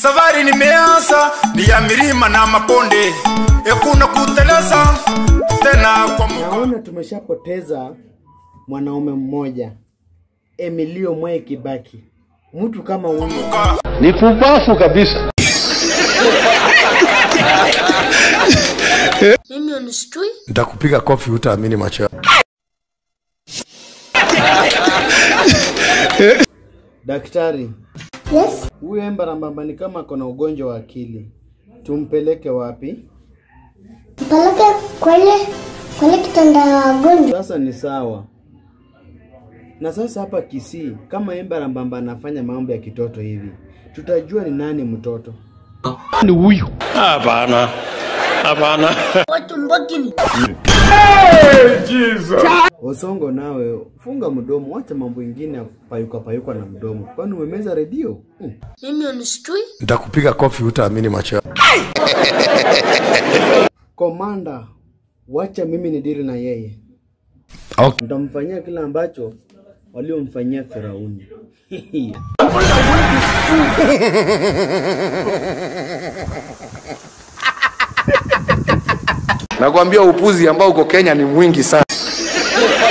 safari nimeanza ni ya milima na maponde ekuna kuteleza tena kwa Mungu. Naona tumeshapoteza mwanaume mmoja, Emilio Mwai Kibaki. Mtu kama huyo Ni pumbafu kabisa. Mimi unistui? Nitakupiga kofi hutaamini macho yako. daktari, Yes. huyu Embarambamba ni kama ako na ugonjwa wa akili, tumpeleke wapi? Mpeleke kwenye kwenye kitanda ya wagonjwa. Sasa ni sawa. Na sasa hapa Kisii, kama Embarambamba anafanya mambo ya kitoto hivi, tutajua ni nani mtoto. Ni huyu. Hapana. Hapana. Watu mbakini. Osongo, nawe funga mdomo, wacha mambo ingine ya payuka payuka na mdomo, kwani umemeza redio? Hmm. Mimi unistui? Nitakupiga kofi hutaamini macho yako. Komanda, wacha mimi ni dili na yeye, Okay. nitamfanyia kile ambacho waliomfanyia Firauni. Nakwambia upuzi ambao uko Kenya ni mwingi sana.